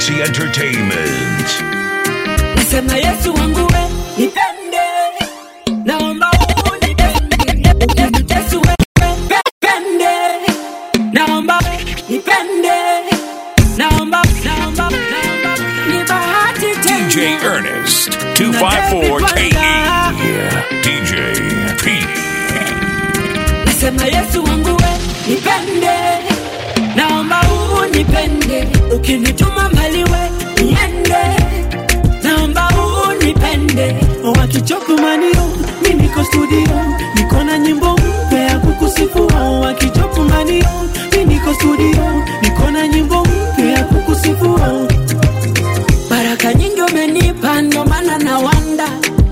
Galaxy Entertainment. Nasema Yesu wangu we nipende, naomba unipende. Yesu we nipende, naomba nipende, naomba naomba naomba ni bahati tena. DJ Ernest 254 KE. DJ P. Nasema Yesu wangu we nipende, naomba unipende, ukinituma mbali we niende, naomba unipende. wakichokumanio mi niko studio niko na nyimbo mpya ya kukusifu wakichokumanio mi niko studio niko na nyimbo mpya ya kukusifu Baraka nyingi umenipa, ndo maana na wanda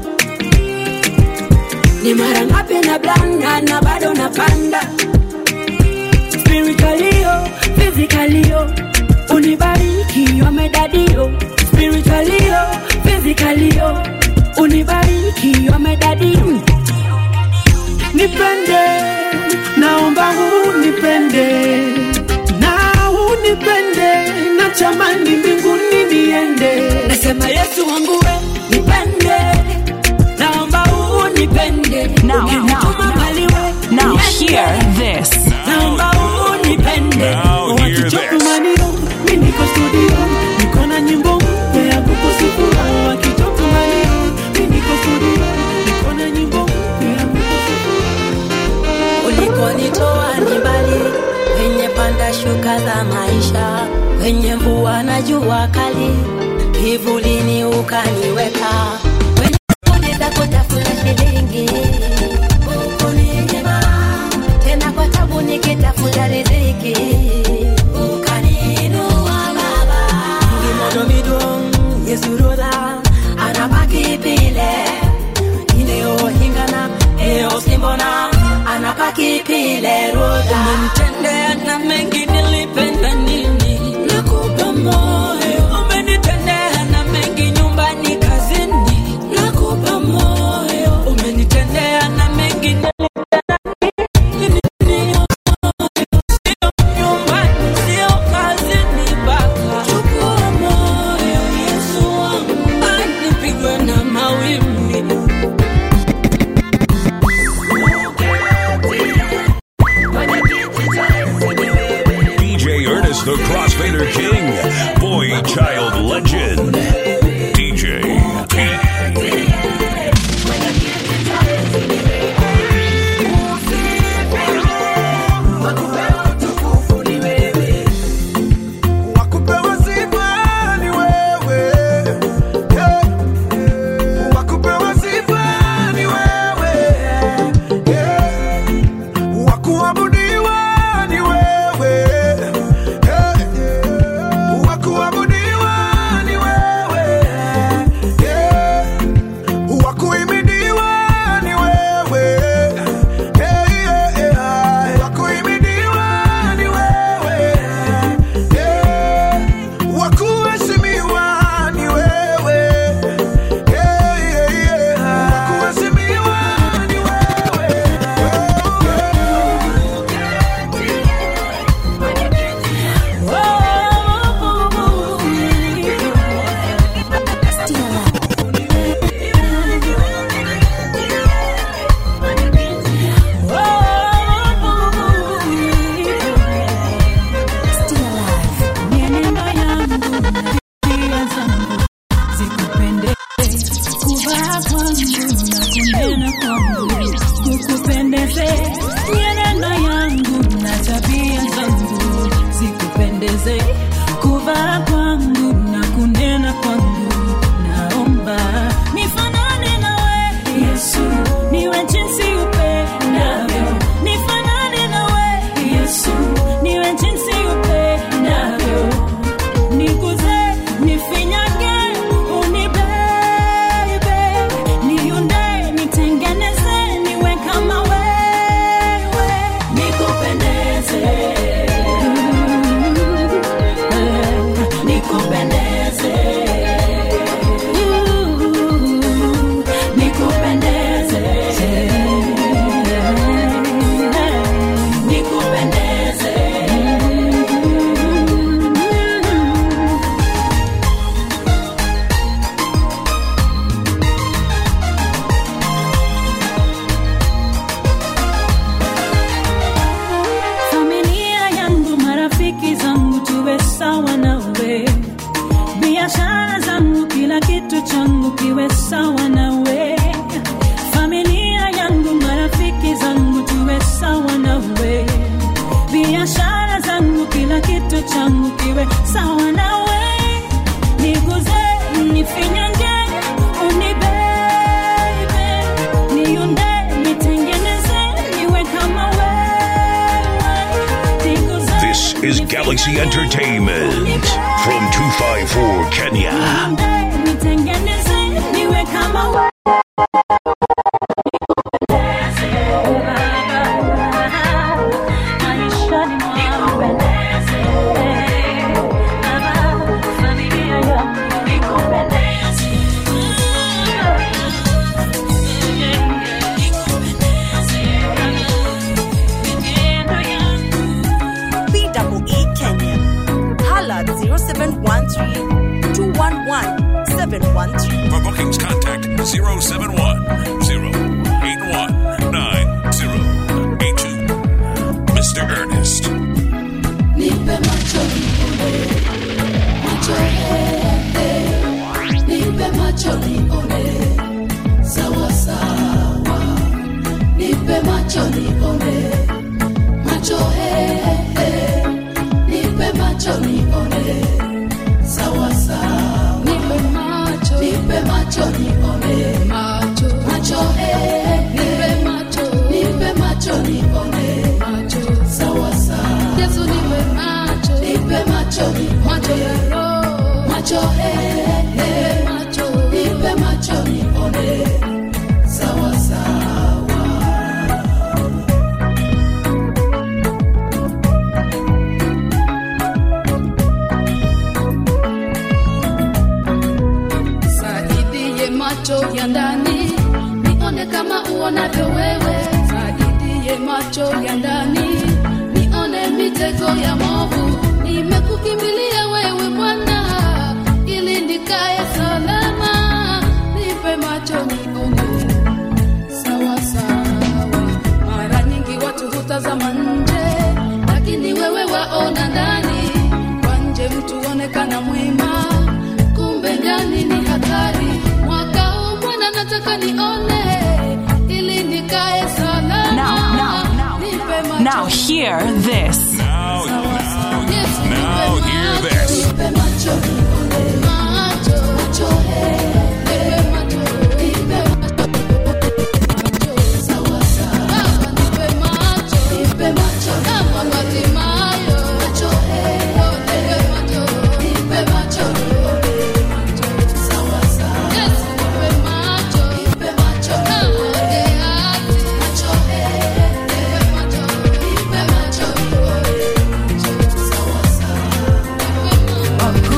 ni mara ngapi na blanda na bado napanda spiritualio physicalio unibariki wamedadio spiritualio physicalio unibariki wamedadio nipende naomba unipende na unipende na chamani mbinguni niende nasema yesu wangu we nipende naomba unipende Now, Ukinituma now, mbali we Now niende. hear this. naomba unipende Now hear this. wakichokumanio mi niko studio niko na nyimbo mpya ya kukusifu wakichokumanio mi niko studio niko na nyimbo mpya ya kukusifu ulikonitoa ni mbali kwenye panda shuka za maisha kwenye mvua na jua kali kivulini ukaniweka kwenye juhudi za kutafuta shilingi ukuninyima tena kwa tabu nikitafuta riziki ukaniinua baba ngimodomidong yesuroda anabaki pile ineohingana eosimbona anabaki pile roda umenitendea na mengi nilipenda nini nakupa moyo umenitendea na mengi nyumbani kazini nakupa moyo umenitendea na mengi nilipenda nini Sio nyumbani, sio kazini baba. Chukua moyo, Yesu wangu, anipigwe na mawimbi DJ Ernest the Crossfader King. Boy Child Legend. DJ P. Wakupewa sifa ni wewe. Yeah. Wakupewa sifa ni wewe. Yeah. Wakuabudiwa ni wewe. Yeah. Wakuabudiwa ni wewe. Yeah. Wakuhimidiwa ni wewe. Yeah, yeah, yeah. Wakuhimidiwa ni wewe. Yeah. Wakuheshimiwa ni wewe. Yeah, yeah, yeah. Wakuheshimiwa ni wewe. Mienendo yangu na tabia zangu zikupende, kuvaa kwangu na kunena kwangu kukupendeze. Mienendo yangu na tabia zangu zikupendeze, kuvaa kwangu na kunena kwangu. Naomba nifanane nawe Yesu, niwe jinsi upendavyo. Nifanane nawe Yesu, niwe jinsi upendavyo nikuze nifinyage unibebe niunde nitengeneze niwe kama wewe nikupendeze sawa nawe biashara zangu kila kitu changu kiwe sawa nawe niguze nifinyange unibebe niunde nitengeneze niwe kama wewe niguze This is Galaxy Entertainment from 254 Kenya. nitengeneze niwe kama wewe BEE Kenya. Hala 0713 211 713. For bookings, contact 071 081 9082. Mr. Ernest. Nipe macho nione, macho eh, eh. Nipe macho nione, sawa sawa. Nipe macho nione, macho eh, eh. Nipe macho nione, sawa sawa. Nipe macho, nipe macho nione, macho, macho eh, nipe macho, nipe macho nione, macho, sawa sawa. Yesu nipe macho, nipe macho, macho ya roho, macho eh, eh, macho, nipe macho nione, sawa sawa. Saidie macho ya ndani nione kama uonavyo wewe, saidie macho ya ndani nione mitego ya movu. Nimekukimbilia wewe Bwana ili nikae salama, nipe macho nione sawa sawa. Mara nyingi watu hutazama nje, lakini wewe waona ndani. Kwa nje mtu onekana mwema, kumbe ndani ni hatari. Mwaka huu Bwana nataka nione ili nikae salama. Now, now, now. Nipe macho Now hear this. Now, now, Yes, now nipe hear macho, this. nipe macho nione. Macho, macho, eh, nipe macho, nipe macho, macho, sawa, sawa. Baba, nipe macho, nipe macho, kama Bartimayo. Macho, eh, nipe macho, nipe macho nione. Macho, sawa, sawa. Yes, nipe macho, nipe macho, kama Gehazi. Macho, eh, nipe macho, nipe macho nione. Macho, sawa, sawa.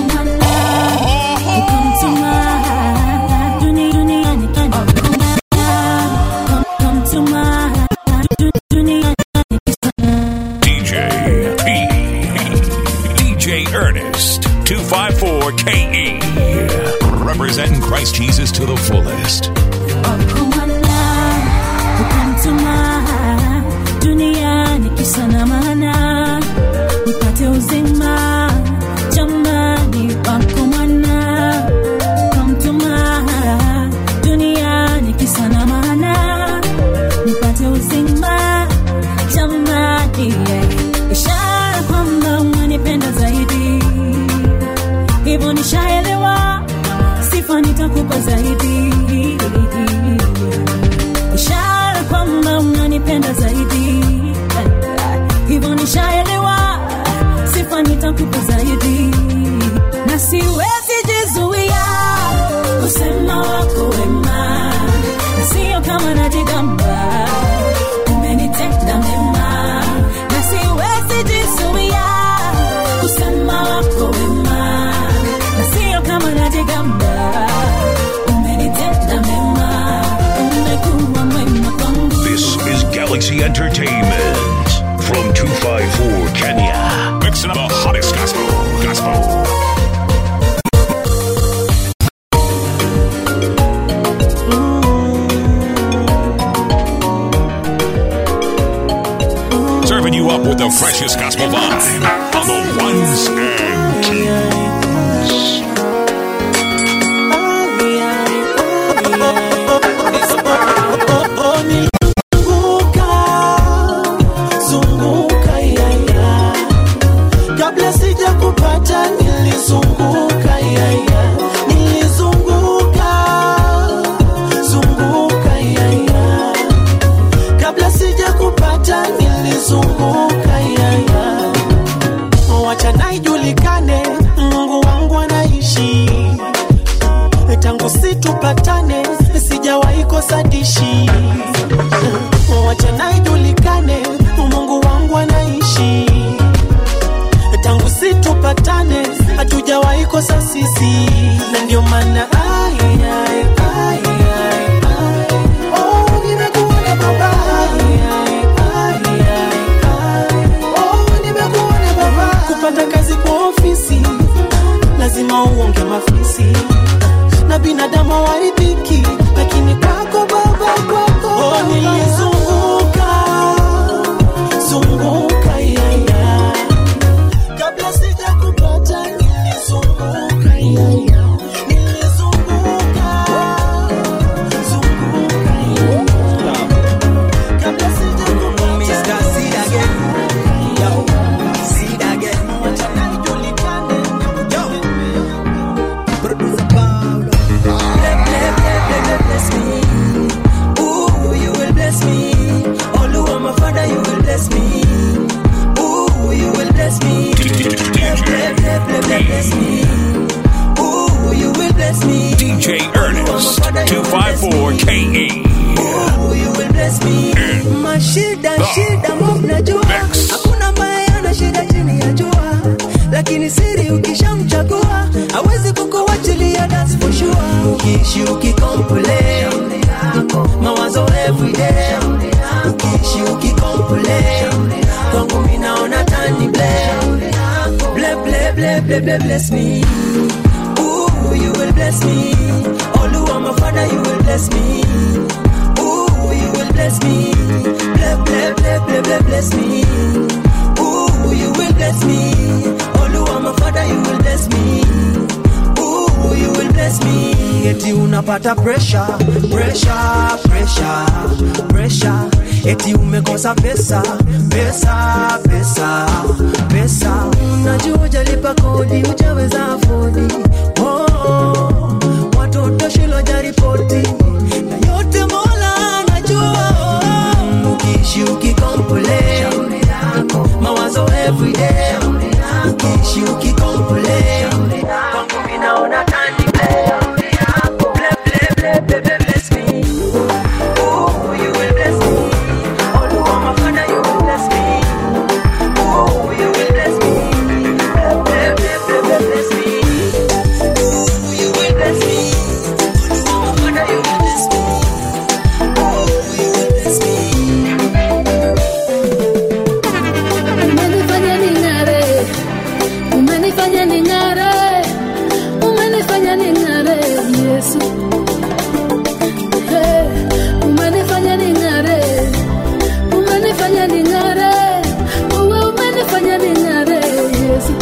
DJ P. DJ Ernest 254 KE. Representing Christ Jesus to the fullest. duniani kisa na maana nipate uzima jamani wako mwana kamtuma duniani kisa na maana nipate uzima jamani yeah. ishara kwamba unanipenda zaidi hivyo nishaelewa sifa nitakupa zaidi ishara kwamba unanipenda zaidi hivyo nishaelewa sifa nitakupa zaidi na siwezi jizuia kusema wako wema na sio kama najigamba umenitenda mema na siwezi jizuia kusema wako wema na sio kama najigamba umenitenda mema umekuwa mwema kwangu This is Galaxy Entertainment from 254 Kenya. Mixing up the hottest gospel. Gospel. Serving you up with the freshest gospel vibe on the ones and twos. Nilianguka shida shida mob najua hakuna ambaye ana shida chini ya jua lakini siri ukishamchagua hawezi kukuachilia that's for sure ukiishi ukicomplain mawazo everyday ukiishi ukicomplain kwangu mimi naona tani blame ble ble ble ble ble bless me Ooh, you will bless me Oluwa my father you will bless me Ooh, you will bless me ble ble ble ble ble bless me Ooh, you will bless me Oluwa my father you will bless me Ooh, you will bless me eti unapata pressure pressure pressure pressure eti umekosa pesa pesa pesa pesa unajua ujalipa kodi ujaweza afodi oh, watoto shule jaripoti na yote mola anajua oh, ukiishi ukicomplain mawazo everyday ukiishi ukicomplain kwangu mimi naona tani Ble, ble, ble, ble, ble, bless me. Ooh, you will bless me. Oluwa, my Father, you will bless me. Ooh, you will bless me. Ble, ble, ble, ble, ble, bless me. Ooh, you will bless me. Oluwa, my Father, you will bless me. Ooh, you will bless me. Umenifanya ning'are, umenifanya ning'are, umenifanya ning'are, Yesu. Hey, umenifanya ning'are, umenifanya ning'are, uwe umenifanya ning'are, Yesu.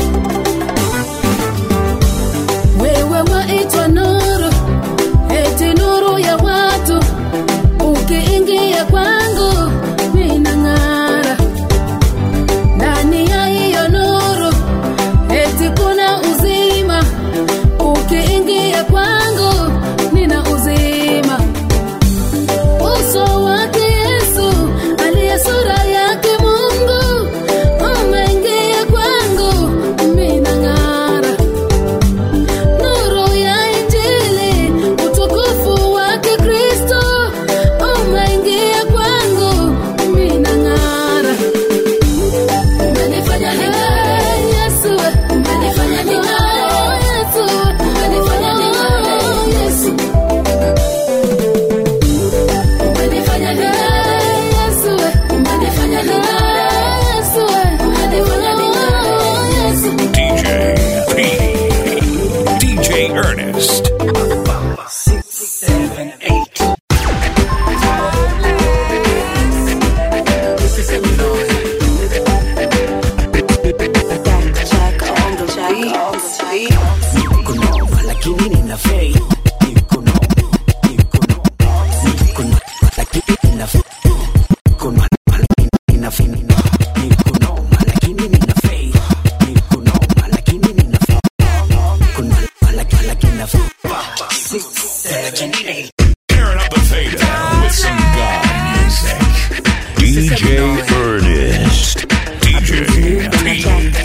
Wewe waitwa nuru, eti nuru ya watu, ukiingia kwangu minang'ara ndani ya hiyo nuru eti kuna uzima ukiingia kwangu nina uzima uso wake yesu aliye sura yake mungu umeingia kwangu mina ng'ara nuru ya injili utukufu wake kristo umeingia kwangu mina ng'ara Umenifanya ning'are, Yesu. Umenifanya ning'are, Yesu. Umenifanya ning'are, Yesu. Umenifanya ning'are, Yesu. Umenifanya ning'are, Yesu. Umenifanya ning'are, Yesu. DJ P. DJ Ernest. Six, seven, eight. This is Illinois. Niko noma lakini nina fei. Niko noma, niko noma, niko noma lakini nina fei. Niko noma lakini nina fei. Niko noma lakini nina fei. Niko noma lakini nina fei. Niko noma lakini lakini nina fei. Six, seven, eight. Tearing up the fader with some God music. DJ Ernest. DJ P.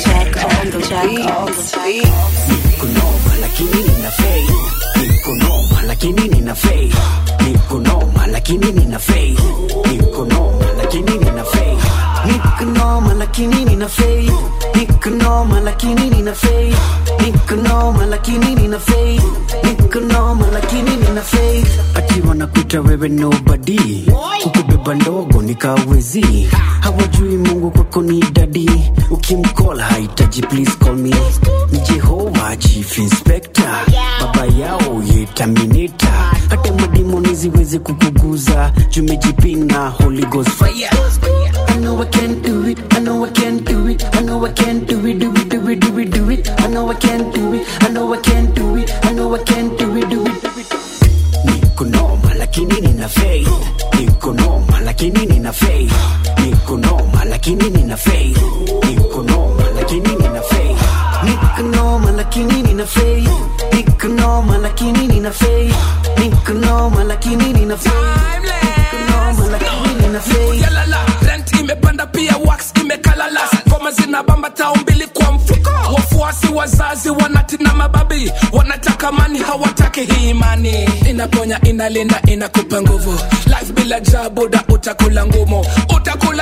Niko noma lakini nina fei. Niko noma lakini nina fei. Niko noma lakini nina fei. Niko noma lakini nina fei. Niko noma lakini nina fei. Niko noma lakini nina fei. Niko noma lakini nina fei. Niko noma lakini nina fei. Ati wanakuita wewe nobody. Kukubeba ndogo nikawezi. Hawajui Mungu kwako ni dadi. Ukimcall hahitaji please call me. Ni Jehova chief inspector. Baba yao ye terminator. Hata madimoni ziweze kukuguza. Jumejipinga Holy Ghost fire. I know I can do it. I know I can do it. I know I can do it. Do it, do it, do it, do it. I know I can do it. I know I can do it. I know I can do it, do it, do it. Niko noma lakini nina faith. Niko noma lakini nina faith. Niko noma lakini nina faith. Niko noma lakini nina faith. Niko noma lakini nina faith. Niko noma lakini nina faith. Niko noma lakini nina faith. Niko noma lakini nina faith. Yalala, rent imepanda pia wax imekalala ngoma zinabamba tao mbili kwa mfuko wafuasi wazazi wanatina mababi wanataka mani hawataki hii imani inaponya inalinda inakupa nguvu life bila jabuda utakula ngumu utakula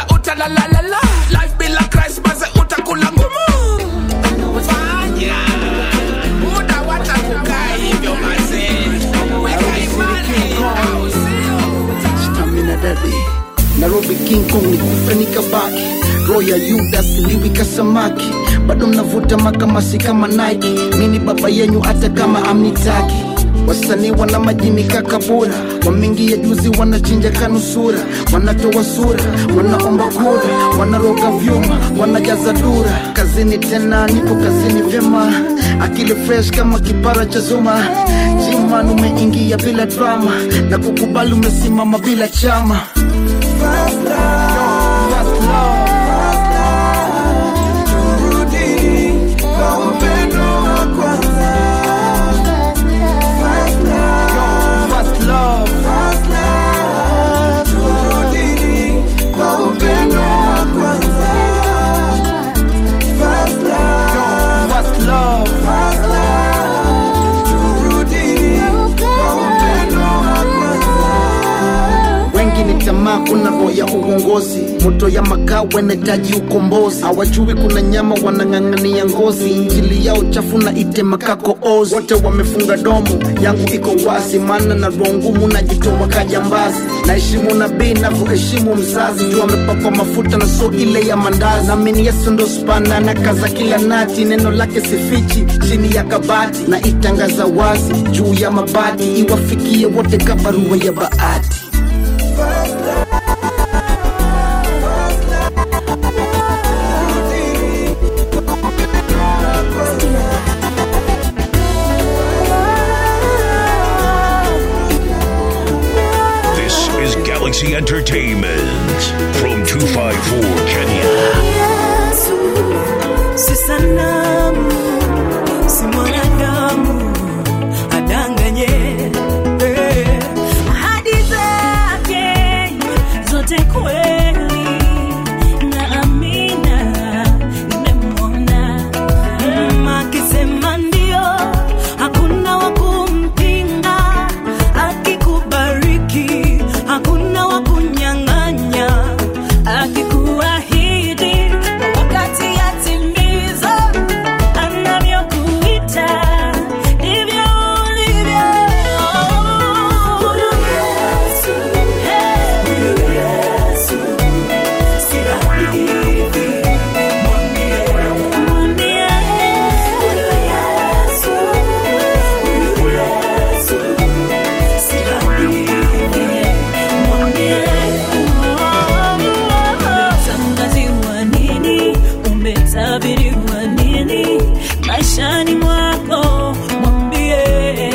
la la la la life bila Christ maze utakula ngumu fanya muda wacha kukaa hivyo maze weka imani au sio stamina dadi nairobi king kong ni kufa nikabaki roho ya yuda siliwi kasamaki bado mnavuta makamasi kama nike mini baba yenyu hata kama amnitaki wasanii wana majini kakabura wameingia juzi wanachinja kanusura wanatoa sura wanaomba kura wanaroga vyuma wanajaza dura kazini tena nipo kazini vyema akili fresh kama kipara cha zuma jiman umeingia bila drama na kukubali umesimama bila chama Fast love, fast love. Turudi kwa upendo wa kwanza. Fast love, Fast love. fast love. Turudi kwa upendo wa kwanza. Fast love, Fast love. fast love. Turudi kwa upendo wa kwanza. wengi ni tamaa kuna roho ya uongozi moto ya makaa wanahitaji ukombozi hawajui kuna nyama wanang'ang'ania ngozi injili yao chafu na itema kako ozi wote wamefunga domo yangu iko wazi maana na roho ngumu najitoa kajambazi naheshimu nabii navyoheshimu mzazi juu amepakwa mafuta na so ile ya mandazi namini yesu ndo spana na kaza kila nati neno lake sifichi chini ya kabati na itangaza wazi juu ya mabati iwafikie wote kabarua ya baati This is Galaxy Entertainment from 254 Kenya. Yesu, si sanamu, si mwanadamu adanganye. Eh, ahadi zake zote kweli na amina nimemwona mm, akisema ndio, hakuna wa kumpinga. Akikubariki, hakuna wa kunyang'anya. akikuahidi wakati yatimiza anavyokuita ndivyo ulivyo Huyu Yesu, huyu Yesu, si hadithi. Mwambie, mwambie huyu Yesu, huyu Yesu, si hadithi. Mwambie, umetangaziwa nini umetabiriwa nini maishani mwako mwambie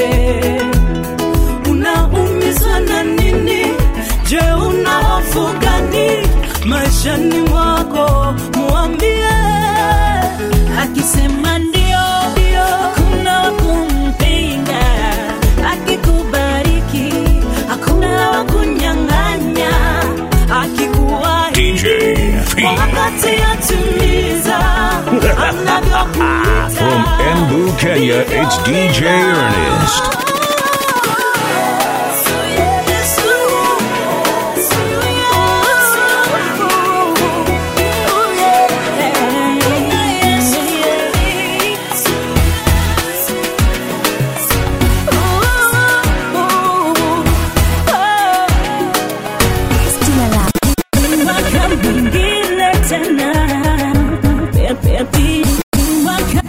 unaumizwa na nini? Je, una hofu gani maishani mwako? Mwambie akisema ndio hakuna wa kumpinga akikubariki hakuna wa kunyang'anya akikuahidi DJ P. wakati atimiza anavyokuita. From Embu, Kenya, it's DJ Ernest. Mwaka mwingine tena pepe mwaka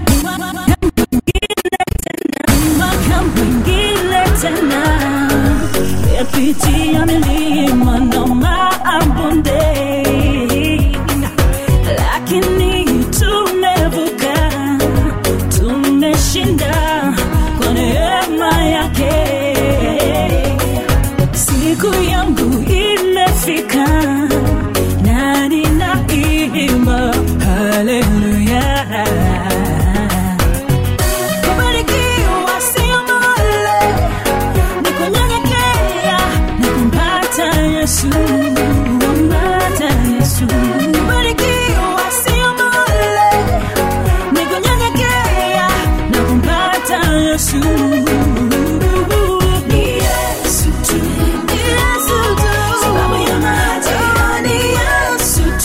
mwaka mwingine tena pepitia milima na mabonde lakini tumevuka tumeshinda kwa neema yake siku yangu imefika na ninaimba haleluya kubarikiwa sio bure ni kunyenyekea na kumpata yesu kumpata yesu kubarikiwa sio bure ni kunyenyekea na kumpata yesu ni yesu tu ni yesu tu sababu ya maji ni yesu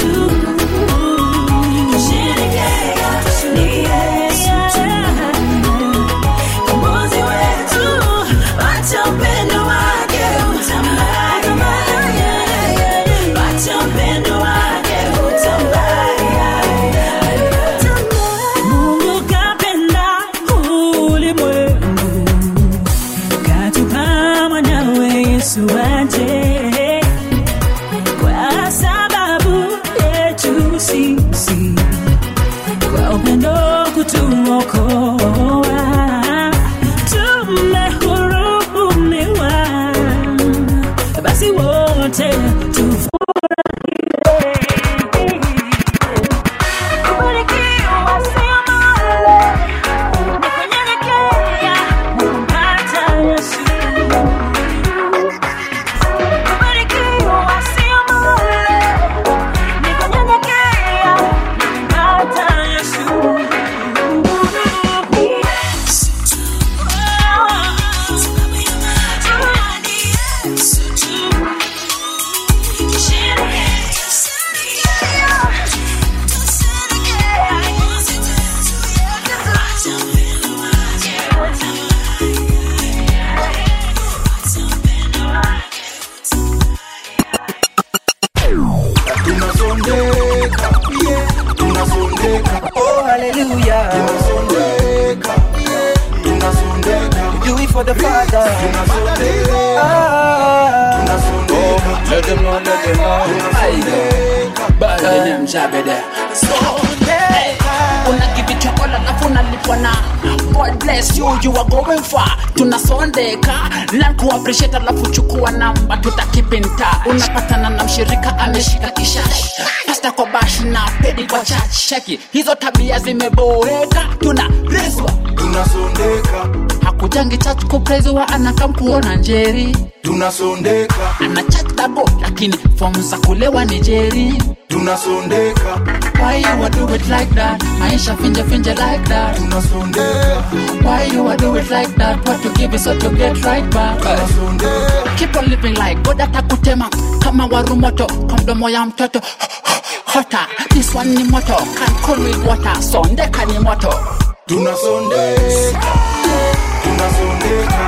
the Father. Ah, oh, let them know, let them know. I Bad name Jabede. unagivichwa kola alafu unalipwa na god bless you you are going far tunasondeka learn ku appreciate alafu chukua namba tutakipinta unapatana na mshirika ameshika kishash pasta kwa bash na pedi kwa church cheki hizo tabia zimeboeka tuna reswa tunasondeka hakujangi church kupreziwa anakam kuona njeri tunasondeka ana chat dabo lakini fomu za kulewa ni jeri tunasondeka Why you a do it like that? Maisha finje finje like that. tunasondeka Why you a do it like that? What you give is what you get right back. Keep on living like God atakutema kama warumoto kwa mdomo ya mtoto hota. This one ni moto, can't cool with water. Sondeka ni moto. tunasondeka tunasondeka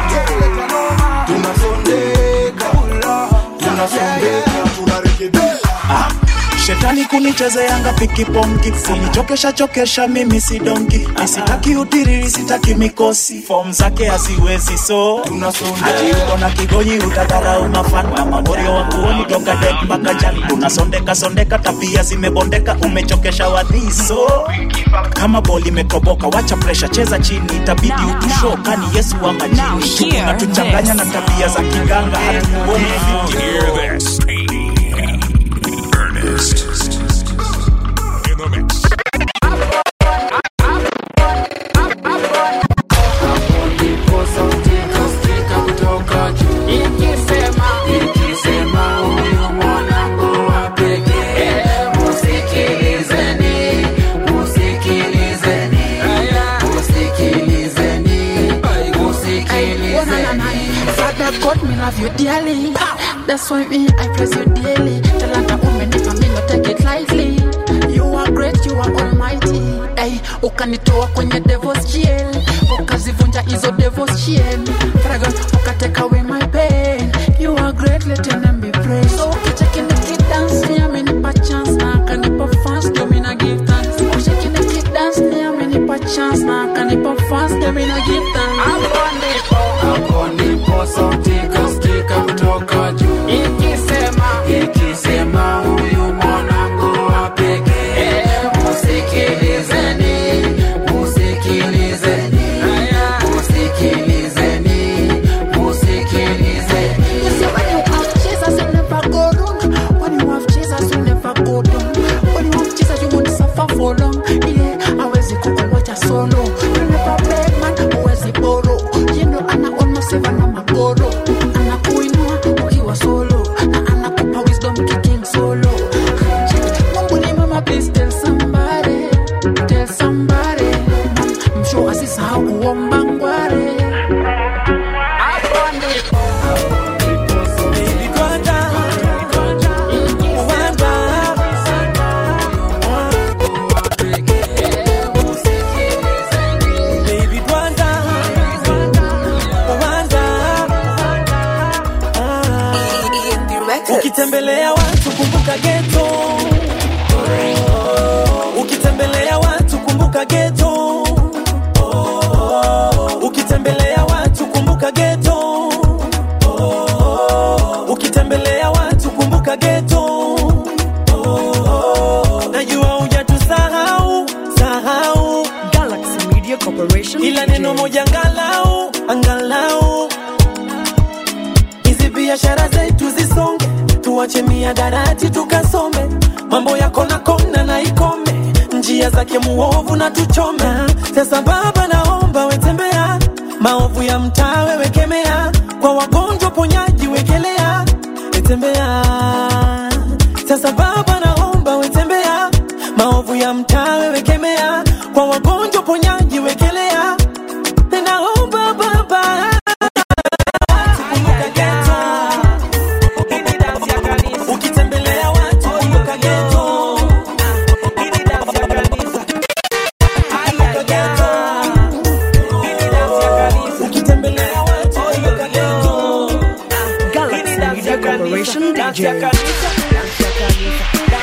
tunasondeka tunasondeka tunarekebisha shetani kunichezeanga pikipongi kunichokesha chokesha mimi si dongi isitaki utiriri sitaki mikosi fom zake haziwezi so ajiuko na kigonyi utadharau mafan na mamorio wa kuoni toka dek mpaka jan tunasondeka sondeka tabia zimebondeka umechokesha wadhiso kama boli imetoboka wacha presha cheza chini itabidi utusho kani yesu wa majini tunatuchanganya na tabia za kiganga hatukuoni Hear this. Ernest. In the mix. Father God, me love you dearly. That's why me I praise you daily. Talanta umenipa me no take it lightly. You are great, you are almighty. Hey, ukanitoa kwenye devil's jail, ukazivunja hizo devil's chain. Fragrance, ukateka away my pain. You are great, let your name be praised. So ukicheki nikidance, ni amenipa chance na akanipa fans, ndio mi na give thanks. Ukicheki nikidance, ni amenipa chance na akanipa fans, ndio mi na give thanks. Hapo ndipo hapo ndipo sauti kasikika kutoka juu ikisema ikisema huyu mwanangu wa pekee musikilizeni musikilizeni musikilizeni musikilizeni You see, when you have Jesus, you never go wrong. When you have Jesus, you never go down. When you have Jesus, you won't suffer for long. Yeah, hawezi kukuwacha solo. You never beg man, huwezi borrow. You know, ana almost seven na magoro. Anakuinua ukiwa solo. Na anakupa wisdom kicking solo. Mungu ni mama, please tell somebody. Tell somebody. I'm sure asisahau kuomba ngware. Hapo ndipo. ukitembelea watu kumbuka geto ukitembelea watu kumbuka geto ukitembelea watu kumbuka geto ukitembelea watu kumbuka geto najua hujatusahau sahau Galaxy Media Corporation. ila neno moja angalau angalau hizi biashara zetu zisonge tuache miadarati tukasome mambo yako na kona na ikome njia zake muovu na tuchome sasa baba naomba wetembea maovu ya mtaa wewekemea kwa wagonjwa ponyaji wekelea wetembea sasa baba naomba wetembea maovu ya mtaa wewekemea kwa wagonjwa ponyaji wekelea naomba baba ukitembelea watu kumbuka geto ukitembelea watu kumbuka geto Galaxy Media Corporation DJ. Dance ya kanisa, dance ya kanisa,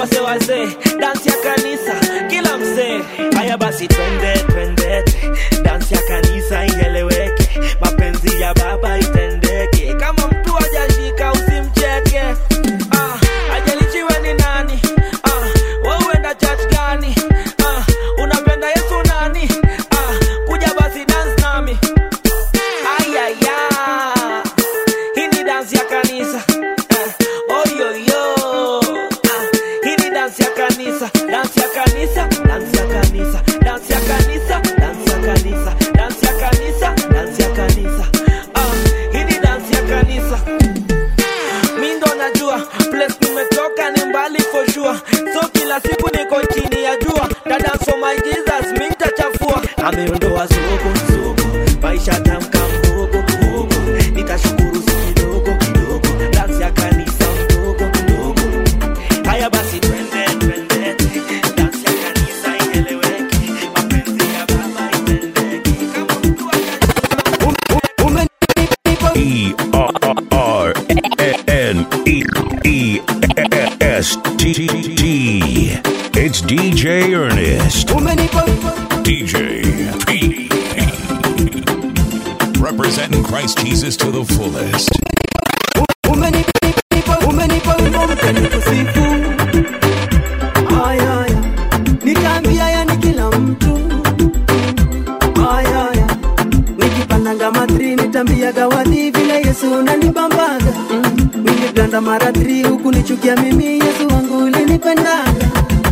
wase wase dansi ya kanisa kila msee haya basi twende twende dansi ya kanisa ieleweke mapenzi ya baba itendeke kama mtu hajashika usimcheke ah, ajalichiwe ni nani ah, wauenda church gani ah, unapenda yesu nani ah, kuja basi dance nami ayaya hii ni dansi ya kanisa eh, oyoyo ah, hii ni dansi ya kanisa dansi ya kanisa dansi ya kanisa dansi ya kanisa dansi ya kanisa dansi ya kanisa dansi ya kanisa ah, hii ni dansi ya kanisa mi ndo najua place tumetoka ni mbali for sure so kila siku niko chini ya jua dada for my jesus mi ntachafua ameondoa soko soko maisha tamka mdogo mdogo nitashukuru si kidogo kidogo dansi ya kanisa mdogo mdogo haya basi twende twende dansi ya kanisa ieleweke mapenzi ya baba itendeke kama mtu E R R N E E S T T. It's DJ Ernest. DJ P. Representing Christ Jesus to the fullest. umenipa wimbo mpya nikusifu ayaya nitaambia yani kila mtu ayaya nikipandanga matri nitambiaga wadhi vile yesu unanibambaga mm. niliblanda mara tri huku nichukia mimi yesu wangu ulinipendaga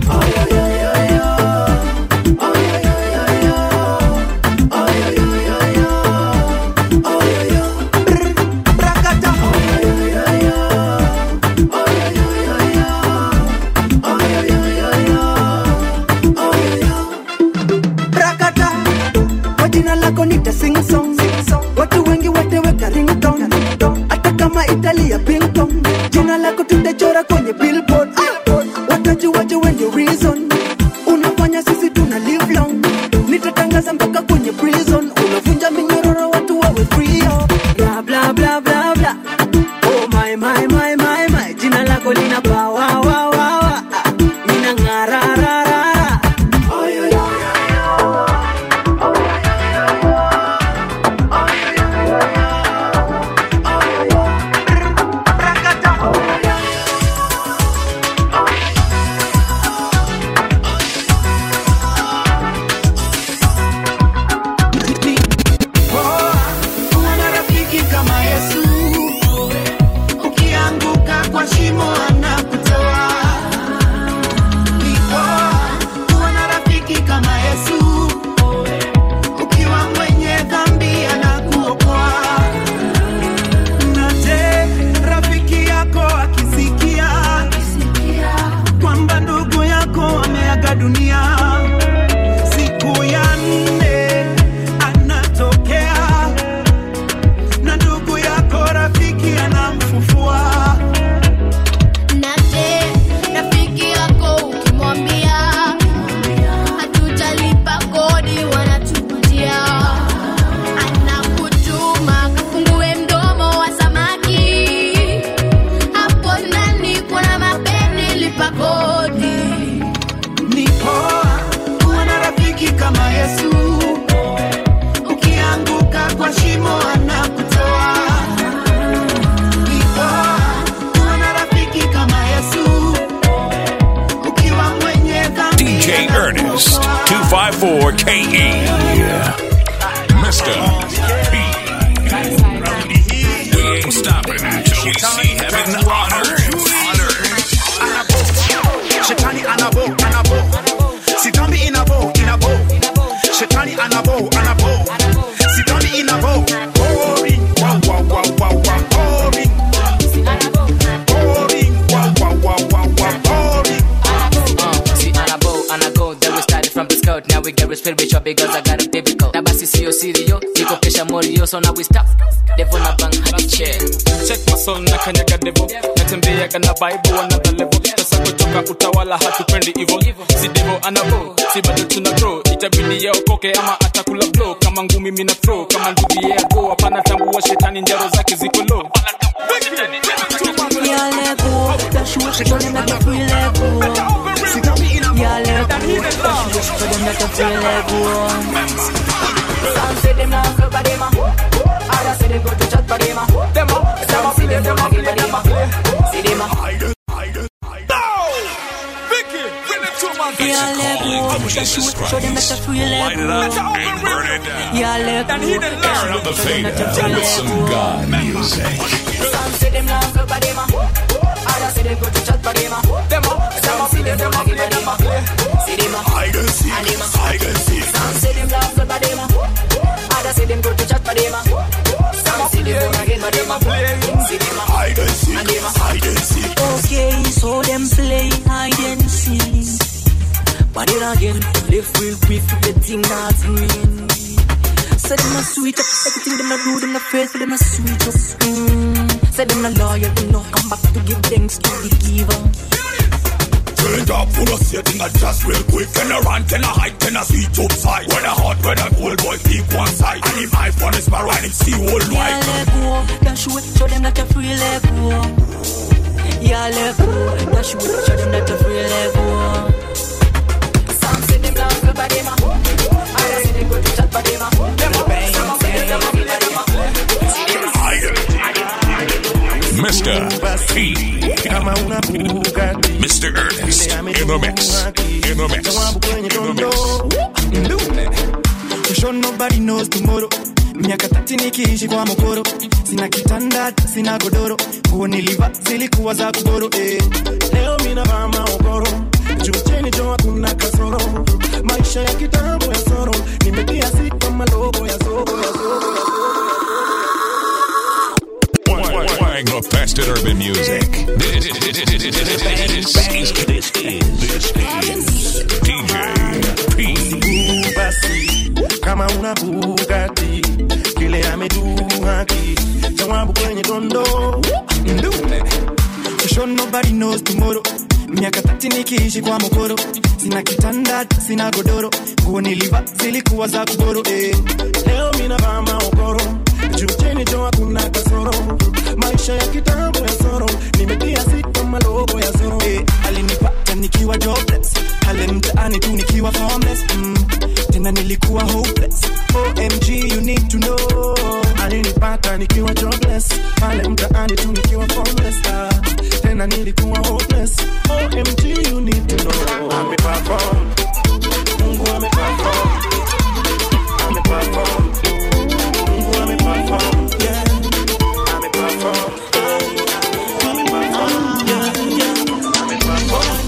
Brakata, kwa jina lako nita sing song watu wengi wateweka ringtone hata kama italia ping pong jina lako tutachora kwenye billboard watajuaje when the reason unafanya sisi tuna live long nitatangaza mpaka kwenye prison unavunja minyororo watu wawe free oh. bla bla bla bla bla oh my my my my my jina lako lina power wa wa wa mina ngara ra ra ra oh, yo, yo. Una rafiki kama Yesu, ukianguka kwa shimo anakutoa. Ni poa kuwa na rafiki kama Yesu, ukiwa mwenye dhambi anakuokoa. Na je, rafiki yako akisikia kwamba ndugu yako ameaga dunia siku ya nne anatokea na ndugu yako rafiki anamfufua Na je, rafiki yako ukimwambia hatutalipa kodi wanatukutia, anakutuma kafungue mdomo wa samaki, hapo ndani kuna mapeni, lipa kodi. ni poa kuwa na rafiki kama yesu ukianguka kwa shimo anakutoa Ni poa kuwa na rafiki kama yesu ukiwa mwenye dhambi DJ Ernest 254 KE. Mr. P. We ain't stopping until we see heaven on earth. On earth. shetani anabo anabo sitambi inabo inabo shetani anabo anabo sitambi inabo boring wow wow wow wow wow boring boring wow wow wow wow wow boring Uh, see, Anabo, Anago, then we started from the scout. Now we get spiritual because I got a biblical. Na basi sio sirio, niko kesha morio, so now we stop. Devil na bang hadi chair. check my soul na kanyaga devo natembeaga na bible another level sasa kutoka utawala hatupendi ivo si devo anavo si bado tuna grow itabidi yaokoke ama atakula blow kama ngumi mina throw kama ndugu yako hapana tambua shetani njaro zake ziko low Yale dash you, show them that you feel let go. Yeah, let go, dash you, show them that you feel let go. Some say them now go by them a. Others say them go to chat by them a. Them a. Some see them them a give by them a. See them a. Yeah, let go, dash you, show them that you feel let go. Yeah, let go, dash Turn you, up the show them that you fader feel with let some go. God music. Some say them now go by them a. Others say them go to chat by them a. Them a. Some see them them a give by them a. See them a. Hide and seek, And them a. hide and seek. Some say them now go by them a. Others say them go to chat by them a. Some see them them again by them a. See them a. Hide and seek, And them a. hide and seek. Okay, so them play hide and seek. But then again, live real quick if the thing not green. Say them a switch up, everything them a do, them a faithful, them a switch up. Mm. Say them a loyal, them no come back to give thanks to the giver. Turn it up, full of setting a just real quick. Can a run, can a hide, can a switch upside. When a hot, when a cold boy pick one side. And if iPhone is my right, it's the whole Yeah, white. let go, dash away, show them that you free, let go. Yeah, let go, dash away, show them that you free, let go. Some say them now go by them a. Others say them go to chat by them a. Them a. Some see them them a give by them a. See them a. Mr. P. Mr. Ernest in the mix. In the mix. In the mix. Sure nobody knows tomorrow miaka tati nikiishi kwa mokoro sina kitanda sina godoro nguo niliva zilikuwa za kugoro eh. leo minavaa maogoro juu chini jo hakuna kasoro maisha ya kitambo ya soro nimetia sita malogo ya zogo ya zogo ya Playing the best in urban music. This, is, this is, this is DJ P. basi kama una bugati kile ameduhaki jawabu kwenye dondo ndume sure nobody knows tomorrow miaka tati nikiishi kwa mokoro sina kitanda sina godoro nguo niliva zilikuwa za kugoro eh. leo minavaa maogoro juu chini jo hakuna kasoro maisha ya kitambo ya soro nimetia sita malogo ya soro eh. alinipata nikiwa jobless pale mtaani tu nikiwa homeless mm. tena nilikuwa hopeless omg you need to know alinipata nikiwa jobless pale mtaani tu nikiwa homeless ah. tena nilikuwa hopeless omg you need to know ameperform mungu ameperform ameperform mungu ameperform yeah ameperform ameperform yeah yeah ameperform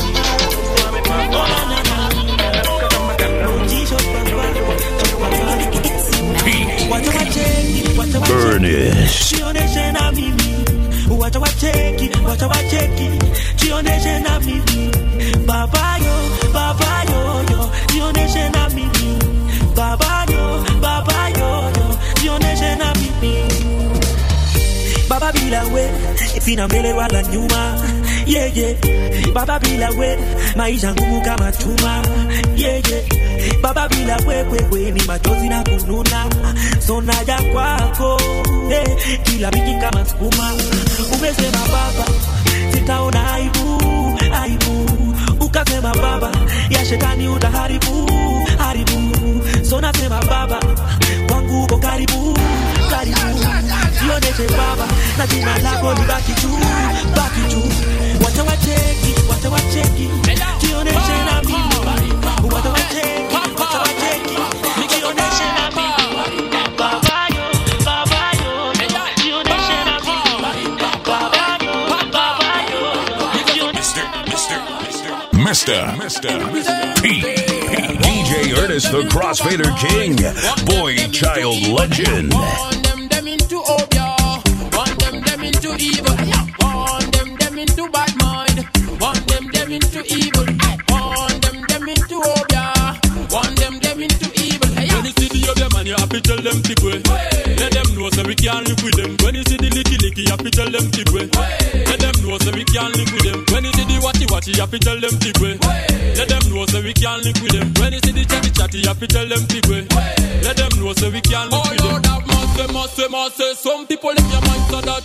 Ernest. Jioneshe na mimi, wacha wacheki, wacha wacheki, jioneshe na mimi, baba yo, baba yo yo, jioneshe na mimi, baba yo, baba yo yo, jioneshe na mimi. Baba bila we, sina mbele wala nyuma, yeah yeah. Baba bila we, maisha ngumu kama chuma, yeah yeah. Baba bila we, we, we ni machozi na kununa, so naja kwako, eh, kila wiki kama sukuma. Umesema baba, sitaona aibu, aibu. Ukasema baba, ya shetani utaharibu, haribu. So nasema baba, kwangu uko karibu, karibu jioneshe baba na jina lako libaki juu baki juu wacha wacheki wacha wacheki jioneshe na mimi wacha wacheki wacha wacheki jioneshe na mimi baba yo baba yo jioneshe na mimi baba yo baba yo jioneshe Mr. Mr. P. DJ Ernest, the Crossfader King. Boy Child Legend. them them into obia, one them them into evil, one them them into bad mind, one them them into evil, one them them into obia, one them them into evil. When you see the other man, you have to tell them keep way. Let them know so we can't live with them. When you see the licky licky, you have to tell them keep way. Let them know so we can't live with them. When you see the watchy watchy, you have to tell them keep way. Let them know so we can't live with them. When you see the chatty chatty, you have to tell them keep way. Let them know so we can't live with them. That must say, must say, must say. Some people in your mind so that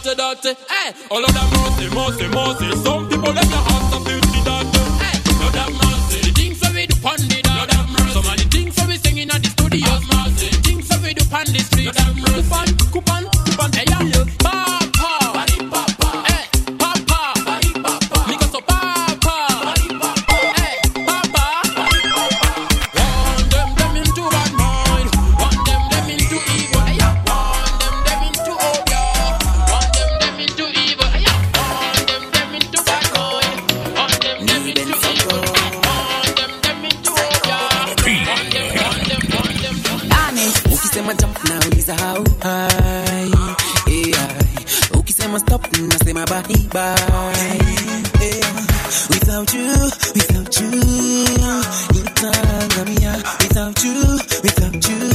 dirty, dirty. Hey, all of them mercy, mercy, mercy. Some people let their hearts are filthy, dirty. Hey, Lord have mercy. The things that we do pon the Lord have mercy. Some of the things that we singing at the studios, mercy. The things that we do pon the street, Lord have mercy. Coupon, coupon, coupon. Hey, yeah. Papa, body papa. Hey, papa, body papa. Nigga so papa, body papa. Hey, papa, body papa. One them them into bad mind. One them them into evil. Hey, yeah. One them them into obia. One them them into evil. Hey, yeah. One them them into bad mind. One them them into evil. One them them into obia. One them, one them, one them, one them. Honest. ukisema jump nauliza how high yeah. ukisema stop nasema bye bye yeah. without you without you nitangamia without you without you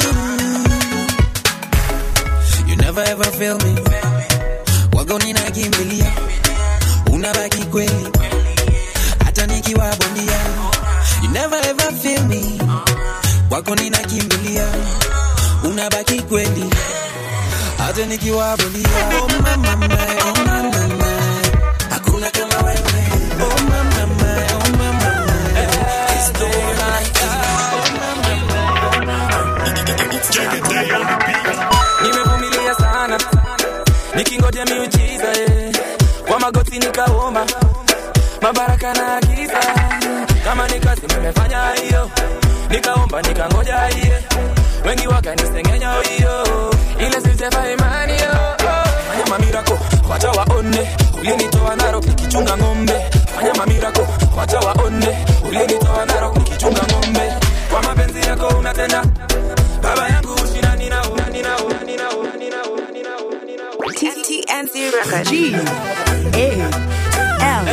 you never ever fail me wago ninakimbilia unabaki kweli hata nikiwa bondia you never ever fail me wako ninakimbilia unabaki kweli hata nikiwa bondia oh mama my, oh mama my. hakuna kama wewe oh mama my, oh mama my. It's no like nimevumilia sana nikingoja miujiza eh. kwa magoti nikaomba mabaraka na giza kama ni kazi nimefanya hiyo nikaomba nikangoja hiye wengi wakanisengenya hiyo ile sitefa imani yo fanya mamirako wacha waone ulinitoa narok nikichunga ng'ombe fanya mamirako wacha waone ulinitoa narok nikichunga ng'ombe kwa mapenzi yako unatenda baba yangu ushinani nao nani nao nani nao nani nao nani nao TNC Records. G A L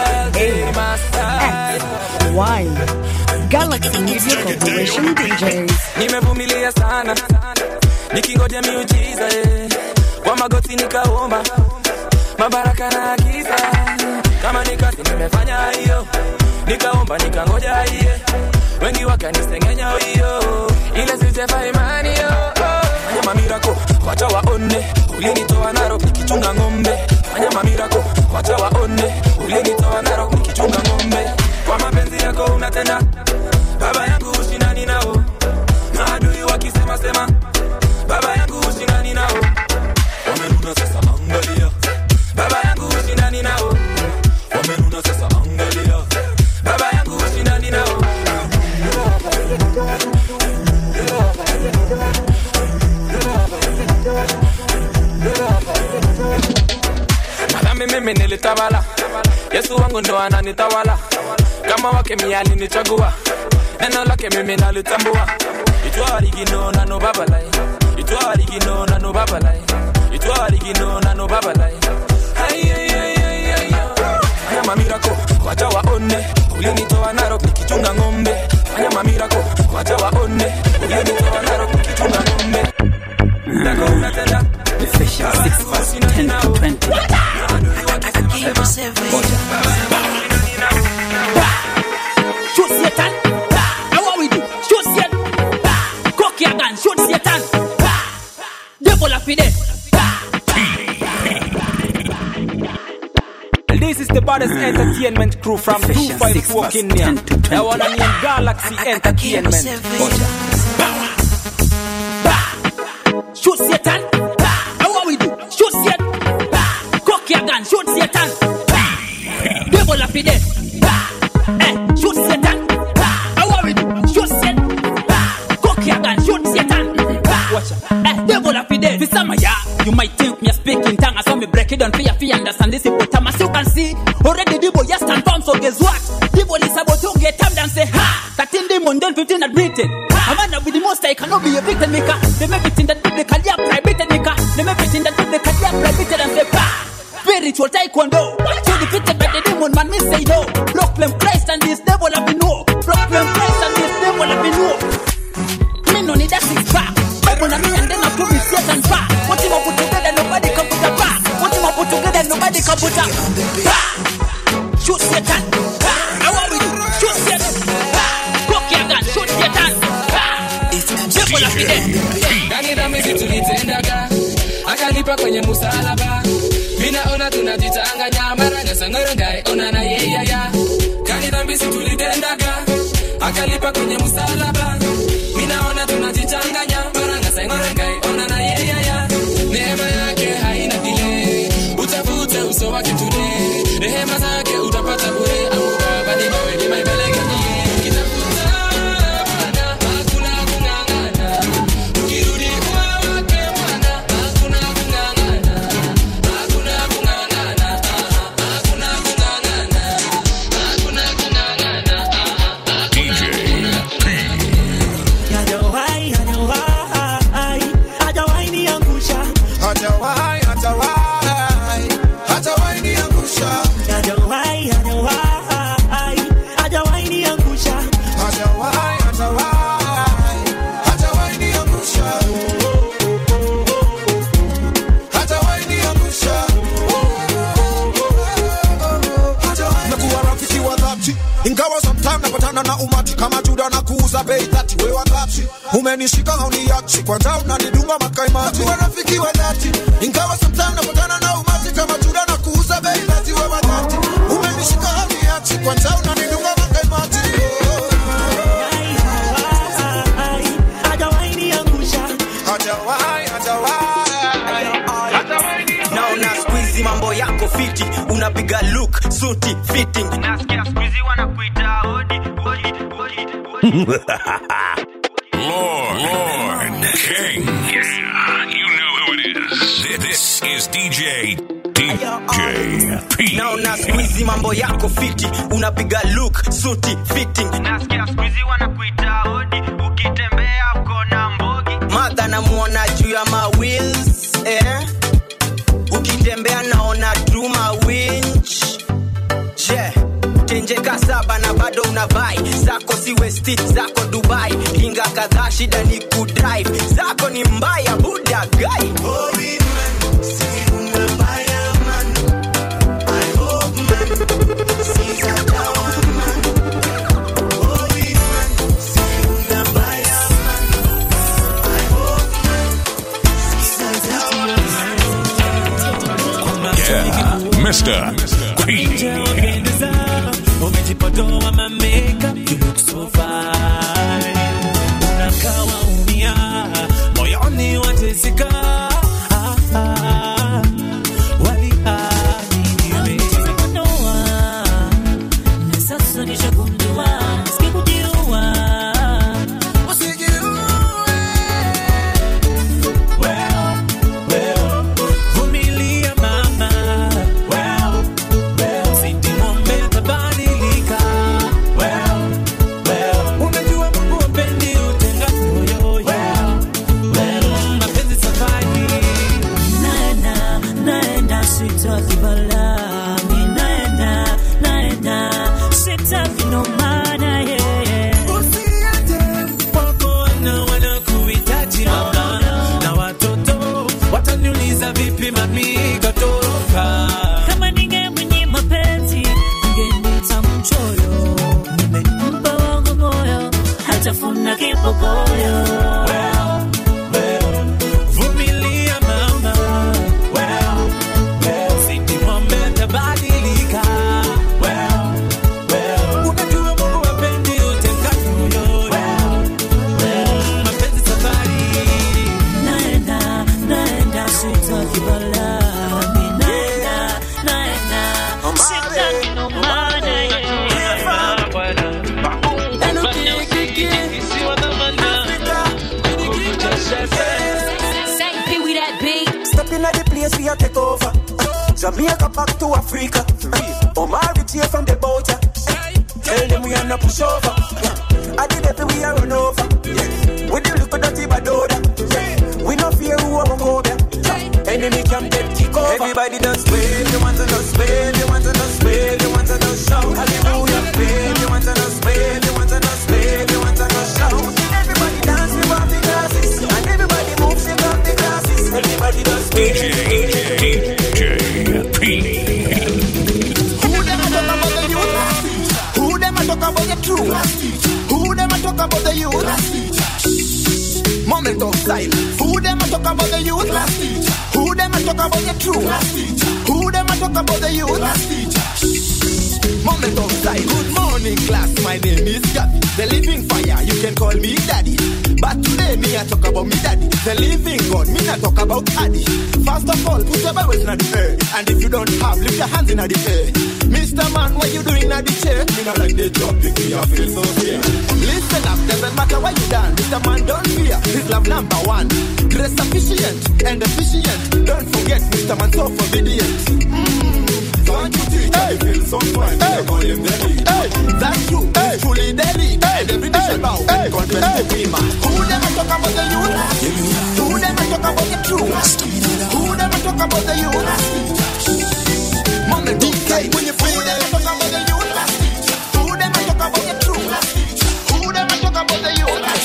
A X Y Galaxy Media Corporation DJs. nimevumilia sana nikingoja miujiza eh. kwa magoti nikaomba mabaraka na giza kama ni kazi nimefanya hiyo nikaomba nikangoja hiye wengi wakanisengenya hiyo ile sitefa imani yo fanya mamirako wacha waone ulinitoa narok nikichunga ng'ombe fanya mamirako wacha waone ulinitoa narok nikichunga ng'ombe kwa mapenzi yako unatenda baba yangu ushindani nao maadui wakisema sema baba yangu ushindani nao wamenuna sasa angalia baba yangu ushindani nao wamenuna sasa angalia baba yangu ushindani nao madhambi mimi nilitawala yesu wangu ndo ananitawala kama wake miali nichagua neno lake mimi nalitambua itwarigino nano babalai itwarigino nano babalai itwarigino nano babalai fanya mamirako wacha waone ulinitoa narok nikichunga ng'ombe fanya mamirako wacha waone ulinitoa narok nikichunga ng'ombe Yako unatenda Ephesians 6 verse 10 to 20. Shoot Satan. Now what we do? Shoot Satan. Cock your gun. Shoot Satan. Devil up in there. This is the baddest entertainment crew from Ephesians 25 6 walk verse in here. 10 to 20. The one named Galaxy Entertainment. Shoot Satan. Now what we do? Shoot Satan. Cock your gun. Shoot Satan. Devil up in there. Eh, shoot Satan. Now what we do? Shoot Satan. Cock your gun. Shoot Satan. Watch out. Eh, devil up in there. This summer, yeah. You might think me a speaking tongue, I saw me break it down for you, for you understand this hippopotamus. You can see already the boy just stand firm, so guess what? The boy is about to get time and say, ha! 13 demon, then 15 at Britain. A man with the most I cannot be a victim maker. Them everything that biblical, yeah, private maker. Them everything that biblical, yeah, private and say, bah! Spiritual taekwondo. So defeated by the demon, man, me say no. Proclaim Christ and this devil have been no. Proclaim Christ and this devil have been no. Me no need that six pack. Bible na me and then I prove it Satan back. What him I put together, nobody can put a back. What him I put together, nobody can put a back. Shoot Satan. Now what we do? Shoot Satan. Cock your gun. Shoot Satan. Devil up in there. Ndani dhambi tulitendaga akalipa kwenye musalaba minaona tunajichanganya mara nyasangorongai onana yeyaya kani dhambi si tulitendaga akalipa kwenye msalaba minaona tunajichanganya mara nyasangorongai onana yeyaya neema yake haina dile utafute uso wake tule rehema zake utapata bure au baba ni mawe ni maibeleke ukitafuta Bwana hakuna kung'ang'ana ukirudi kwa wake Bwana hakuna kung'ang'ana hakuna kung'ang'ana hakuna kung'ang'ana hakuna kung'ang'ana DJ Hajawahi, hajawahi, hajawahi niangusha. Hajawahi, hajawahi, hajawahi niangusha. Hajawahi, hajawahi, hajawahi niangusha. Hajawahi, hajawahi, hajawahi niangusha. Hajawahi niangusha. Nakuwa rafiki wa dhati ingawa sometime napatana na umati kama Juda na kuuza bei dhati. Wewe wakati umenishika hauniachi, kwanza unanidunga makaimati. Nakuwa rafiki wa dhati ingawa sometime napatana na umati kama Juda na kuuza bei dhati. Wewe wakati umenishika hauniachi, kwanza unanidunga makaimati. Hajawahi niangusha. Hajawahi, hajawahi, hajawahi naona skuizi mambo yako fiti unapiga look suti fitting nasikia skuizi wanakuita hodi Lord, Lord, King. Yeah, you know who it is. This, this is DJ DJ P. naona skuizi mambo yako fiti unapiga look suti fitting nasikia skuizi wanakuita hodi ukitembea uko na mbogi madha namwona juu ya mawils eh? ukitembea naona truma winch yeah. tenjeka saba na bado una vai zako si westi zako dubai kinga kadhaa shida ni kudrive zako ni mbaya buda gai Yeah, Mr. P. Wapendeza, umejipodoa ma makeup, you look so fine. Unakaa waumia, moyoni wateseka. Ah, ah, waliamini Umejipodoa, na sasa nishagundua, sikukujua. Vumilia mama, Sindi ng'ombe atabadilika. Unajua Mungu hapendi utengano, mapenzi safari. Naenda, naenda, sitaki balaa. Mi naenda, naenda, sitaki no maana, yeah, yeah. Wako wana wanakuhitaji mama, na watoto wataniuliza vipi mami katoroka. Kama ningemwenye mapenzi, ningeniita mchoyo. Nimempa wangu moyo, hatafuna kipokoyo. Vumilia mama, Sindi ng'ombe atabadilika. Unajua Mungu hapendi utengano, mapenzi safari. Naenda, naenda, sitaki balaa. Mi naenda, naenda, sitaki no maana, yeah, yeah. Say Pee Wee that beat. Step in at the place we a take over. Jamaica back to Africa. Omari cheer from the boat. yeah. Tell them we are not push over. I did it we are run over. With the look of dirty badoda. We no fear who are go there. Enemy can get kick over. Everybody does wave, you want to just wave, you want to just wave, you want to just shout. Hallelujah, wave, you want to just wave, you want to just wave, you want to just shout. Everybody dance, we want the glasses, and everybody moves, we want the glasses. Everybody does wave. DJ P. Who them a talk about the youth? Who them a talk about the truth? Who them a talk about the youth? Moment of silence. Who them a talk about the youth? Who them a talk talk about the truth? Who them a talk about the youth? Moment of sight. Good morning, class. My name is Gabby, the living fire. You can call me daddy. But today, me I talk about me daddy, the living God. Me not talk about Addy. First of all, put your Bibles in the air. And if you don't have, lift your hands in the air. Mr. Man, what you doing at the chair? Me not like the job, pick me up, feel so fear. Listen up, doesn't matter what you done. Mr. Man, don't fear. His love number one. Grace sufficient and efficient. Don't forget, Mr. Man, so obedient. Mm. Don't you teach hey. feel so fine. Hey. Call him the lead. Hey. That's true. Hey. He's truly the lead. Hey. And every day shall bow hey. and confess hey. to him. Who never talk about the youth? Who never talk about the truth? Who never talk about the youth? Moment DK, when you feel never talk about the youth? Who never talk about the truth? Who never talk about the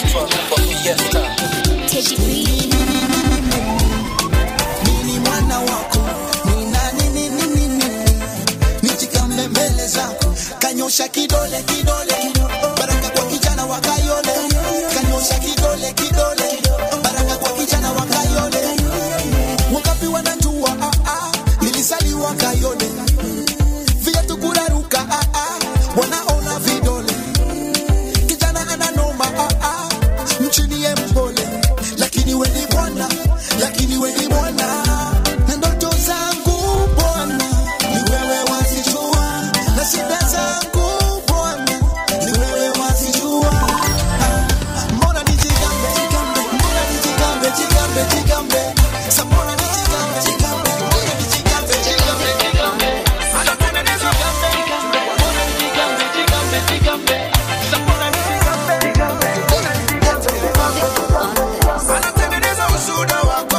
Mimi mwana wako ni nani nini nini nijikambe mbele zako kanyosha kidole kidole baraka kwa kijana wa kayole kanyosha kidole kidole baraka kwa kijana wa kayole wangapi wanajua ah, ah, nilisaliwa kayole viatu kuraruka ah, ah, wanaona vidole kijana ananoma ah, ah, mchini ye mpole lakini weni bwana lakini weni bwana na ndoto zangu bwana ni wewe wazijua na shida zangu bwana ni wewe wazijua Ah, mbona nijigambe mbona nijigambe jigambe jigambe Sa mbona nijigambe jigambe mbona nijigambe jigambe jigambe anatengeneza jigambe mbona nijigambe jigambe jigambe Sa mbona nijigambe jigambe mbona nijigambe jigambe anatengeneza ushuhuda wako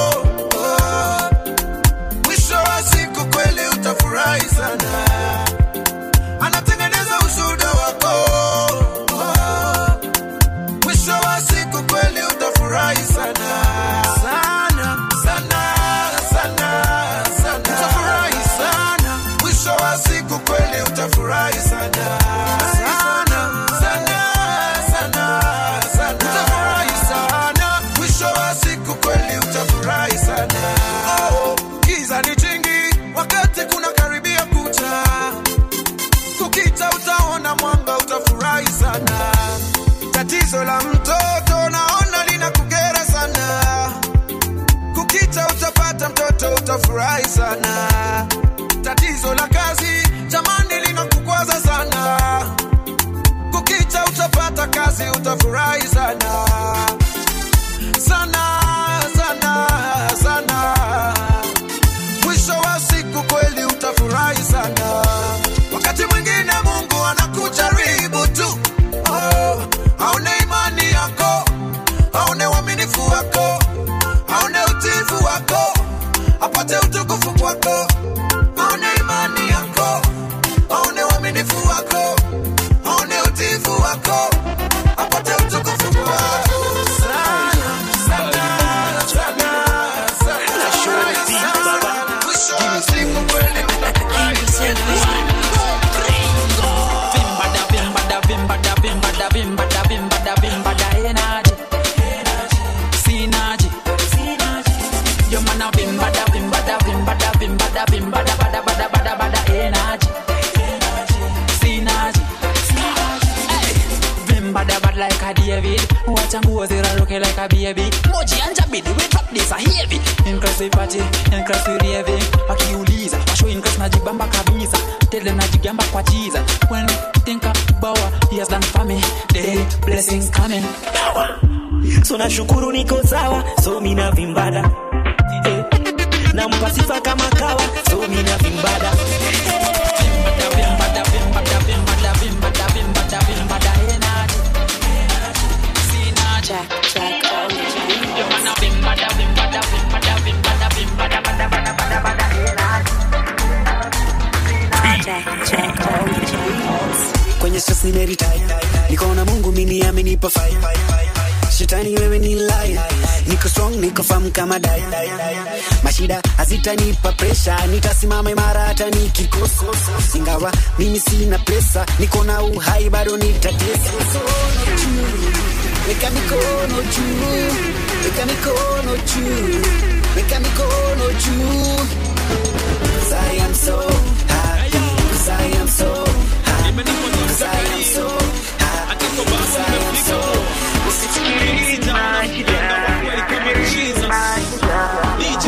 mwisho wa siku kweli utafurahi sana anatengeneza ushuhuda wako mwisho wa siku kweli utafurahi sana sana sana sana sana utafurahi sana mwisho wa siku kweli utafurahi sana sana sana sana sana utafurahi sana mwisho wa siku kweli utafurahi sana oh, giza ni jingi wakati kuna karibia kucha kukita utaona mwanga utafurahi sana tatizo la mtoto naona lina kugera sana kukita utapata mtoto utafurahi sana tatizo la kazi jamani lina kukwaza sana kukita utapata kazi utafurahi sana sana sana sana mwisho wa siku kweli utafurahi sana wakati mwingine mungu anakujaribu tu oh, aone imani yako aone uaminifu wako aone utifu wako apate utukufu kwako aone imani yako aone uaminifu wako aone utifu wako apate utukufu kwako sana sana sana sana sana mwisho wa siku kweli utafurahi sana Vimbada, vimbada, vimbada, vimbada, vimbada, vimbada, vimbada, energy. Synergy. Yo, man, a vimbada, vimbada, vimbada, vimbada, vimbada, bada, bada, bada, bada, energy. Synergy. Hey. Vimbada bad like a David. Watch and go there look like a baby. Moji and Jabidi, we drop this a heavy. Increase the party, increase the raving. Wakiuliza, washo increase najibamba kabisa. Tell them najigamba kwa Jesus. When you think about what he has done for me, the blessings coming. so nashukuru niko sawa so mina vimbada eh. nampa sifa kama kawa so mina vimbada Vimbada, vimbada, vimbada, vimbada, vimbada, vimbada, energy. Synergy. Yo, man, a vimbada, vimbada, vimbada, vimbada, vimbada, bada, bada, bada, bada, energy. kwenye stress nimeretire niko na mungu mimi amenipa fire shetani wewe ni lie niko strong niko firm kama dai mashida hazitanipa presha nitasimama imara hata nikikosa ingawa mimi sina pesa niko na uhai bado nitatesa weka mikono juu weka mikono juu weka mikono juu 'Cause I am so happy 'Cause I am so happy 'Cause I am so happy 'Cause I am so Usisikilize mganga wa kweli kama Jesus. DJ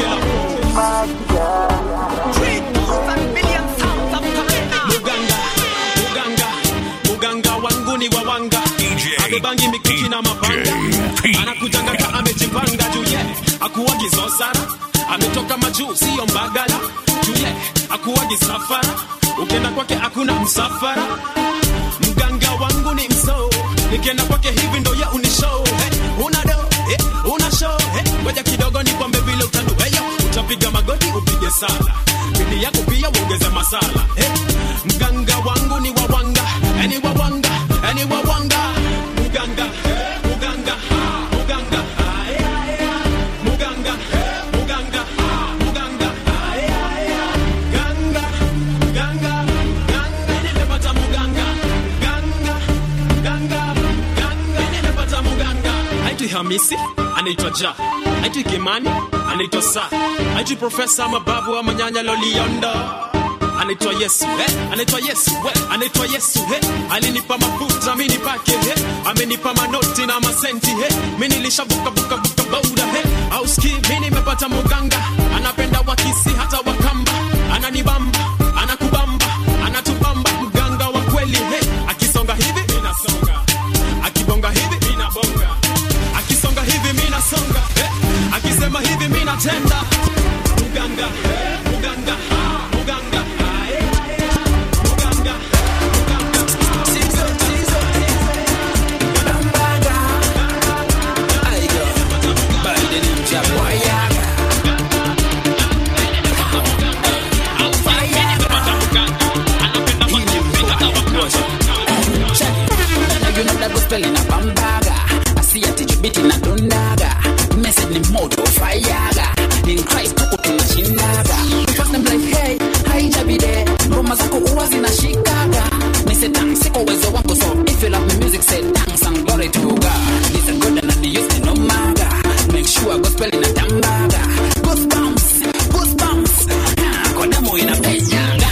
Muganga, muganga, muganga wangu ni wawanga abebangi mikuki na mapanga anakujanga ka amejipanga juye akuwagi zosara ametoka majuu siyo mbagala juye akuwagi safara ukienda kwake hakuna msafara mganga wangu ni msoo nikienda kwake hivi ndo ya unishow hey, una do hey, una show hey, ngoja kidogo nikwambe vile utandu heyo utapiga magoti upige sala bidi yako pia uongeze masala hey, mganga wangu ni wawanga eni wawanga eni wawanga muganga eh, muganga ah, muganga ah, eh, eh, ah, muganga eh, muganga ah, muganga ah, eh, eh, ah, ganga ganga ganga nimepata muganga ganga ganga ganga nimepata muganga haitwi hamisi anaitwa ja haitwi kimani anaitwa sa haitwi profesa mababu ama nyanya loliondo anaitwa yesu eh? anaitwa yesu we anaitwa yesu eh? alinipa mafuta mi nipake eh? amenipa manoti na masenti eh? mi nilishabukabuka buka bauda eh? au ski mi nimepata muganga anapenda wakisi hata wakamba ananibamba anakubamba anatubamba mganga wa kweli eh? akisonga hivi minasonga akibonga hivi minabonga akisonga hivi minasonga eh? akisema hivi minatenda muganga eh? muganga ah, muganga ah, eh, eh, ah, muganga You know that gospel in a bambaga. I see a tijibiti na dondaga. Message ni moto fayaga. In Christ tuko tunashindaga. Because them like hey, haijabide. Ngoma zako huwa zinashikaga. Me say dance siko uwezo wako so if you love me music say thanks and glory to God. This a good and I use me no maga. Make sure gospel in a tambaga. Goosebumps, goosebumps. Ah, Kwa damu inapenyaga.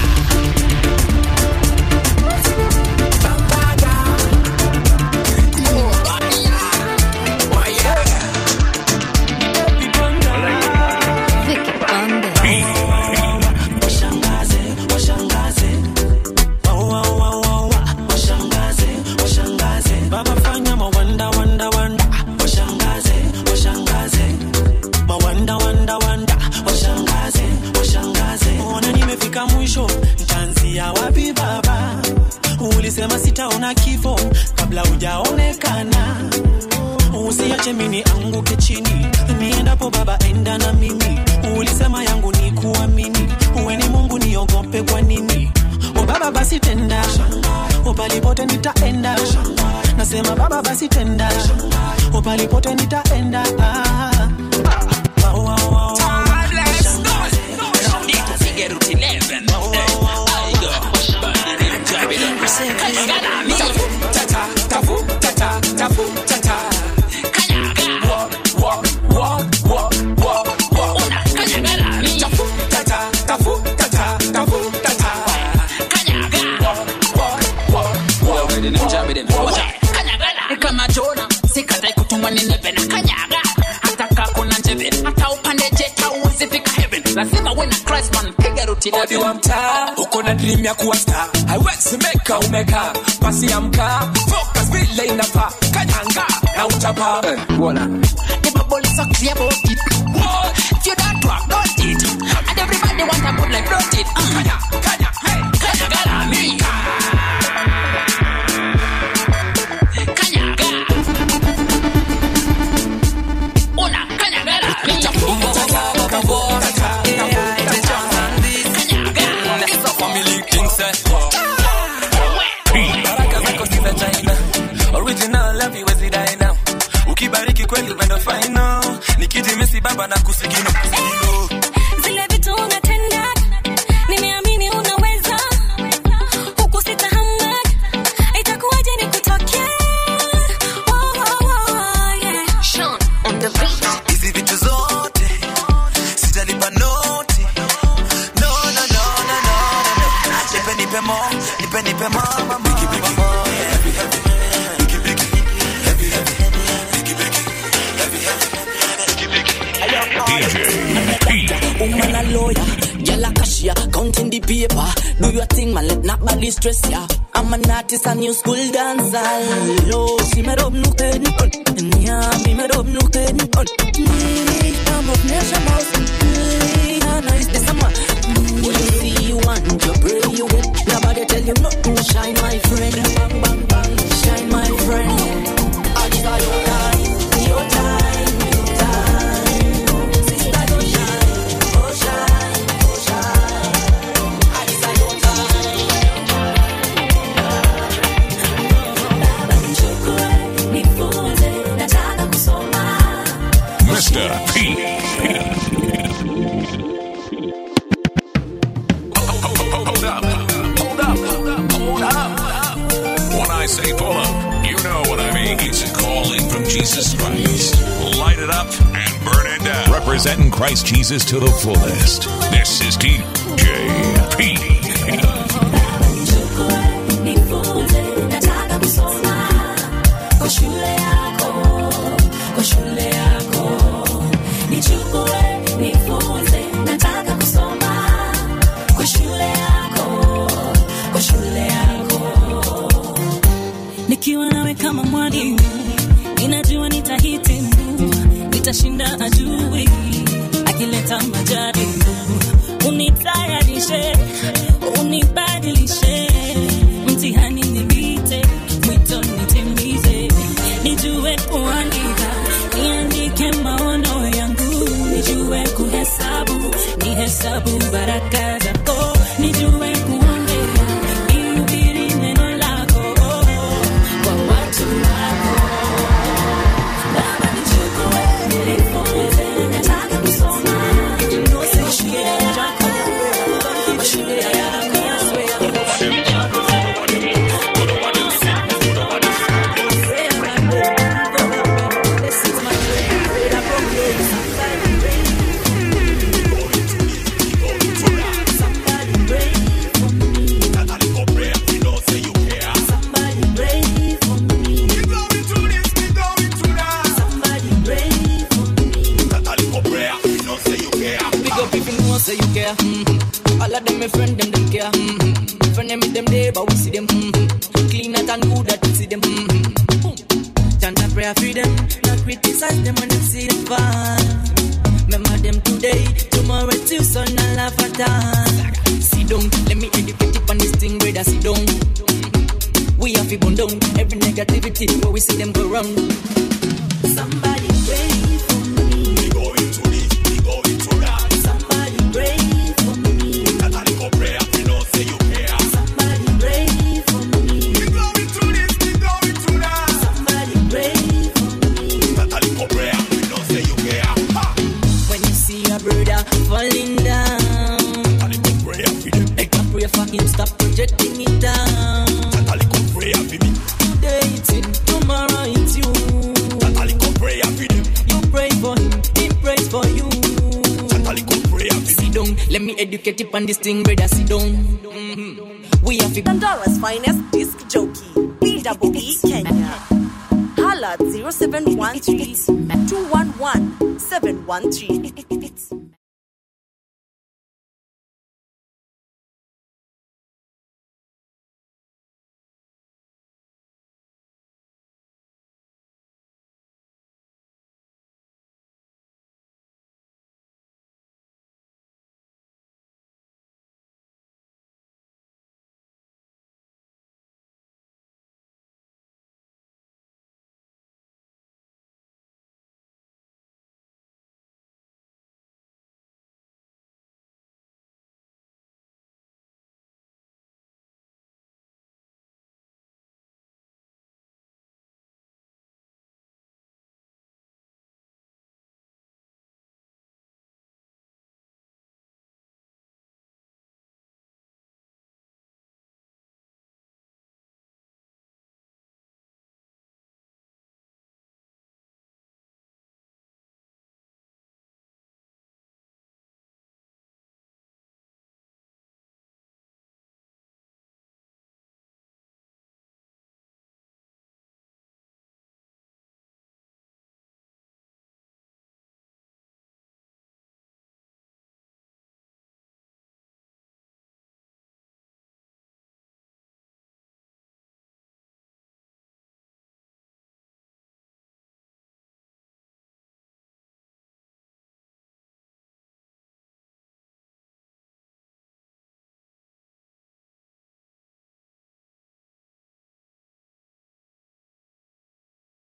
washangaze washangaze Wa, wa, wa, wa, wa. washangaze washangaze baba fanya mawanda wanda wanda washangaze washangaze mawanda wanda wanda washangaze washangaze ona nimefika mwisho ntaanzia wapi baba ulisema sitaona kifo kabla hujaonekana usiache mini anguke chini niendapo baba enda na mimi ulisema yangu ni kuamini uwe ni mungu niogope kwa nini o baba basi tenda o palipote nitaenda nasema baba basi tenda o palipote nitaenda ah. Ah, wa, wa, wa, wa. kama jona sikatai kutumwa nineve na kanyaga hata kakuna njeve hata upande jet hauwezi fika heaven lazima uwe na christ man piga ruti Odi wa mtaa uko na dream ya kuwa star haiwezi meka umeka basi amka focus vile inafaa kanyanga na utapa Wala. The bubble is so clear about it. If you don't talk, don't it. And everybody want a good life, don't it. Uh. Kanya, kanya, hey, kanya, gara, me. Kanya, gara. Una, kanya, gara, me. baraka zako si za china original love iwezi die now ukibariki kweli upendo final nikijimisi baba na kusigino Zile vitu unatenda, nimeamini unaweza paper. Do your thing, man, let not body stress ya. I'm an artist, a new school dancer. Lo, si me rob nu ken, nya, mi me rob nu ken. I'm of nation mouse, Hana is the summer. When you see you want, you pray you get. Nobody tell you not to shine, my friend. Bang, bang, bang, shine, my friend. I desire your time, your time, your time. Sister, don't shine, oh shine, oh shine. I desire your time. Mr. P. Hold up. Hold up. Hold up. When I say pull up, you know what I mean. It's a calling from Jesus Christ. Light it up and burn it down. Representing Christ Jesus to the fullest. This is DJ P. Kwa shule yako, kwa shule yako, nichukue nifunze, nataka kusoma kwa shule yako, kwa shule yako. nikiwa nawe kama mwalimu ninajua nitahitimu nitashinda ajui akileta majaribu unitayarishe unibadilishe mtihani nipite mwito nitimize nijue kuandika niandike maono yangu nijue kuhesabu nihesabu baraka zako nijue kuongea nihubiri neno lako kwa watu wako Baba nichukue nifunze nataka kusoma kwa shule yako kwa shule yako Big up if you know say you care. Mm-hmm. All of them my friend them them care. Mm-hmm. Friend them with them there, but we see them. Mm-hmm. Clean it and good that we see them. Mm-hmm. Chant a prayer for them, not criticize them when them see them fall. Remember them today, tomorrow it's you, son, and laugh at all. Sit down, let me educate you on this thing, brother, sit down. Mhm. We have to burn down every negativity where we see them go wrong. Somebody pray for me. We going to this, we going to that. Somebody pray for me. Catholic prayer, we know say you care. Somebody pray for me. We going to this, we going to that. Somebody pray for me. Catholic prayer, we know say you care. When you see a brother falling down, Catholic prayer for them. Make a prayer for him, stop projecting it down. Catholic prayer for me. Today it's him, tomorrow it's you. Catholic prayer for them. You pray for him, he prays for you. Catholic prayer for Sit down, let me educate you on this thing, brother. Sit down. Mhm. We have to. Pandara's finest disc jockey, BWE Kenya. Holla at 0713 211 713.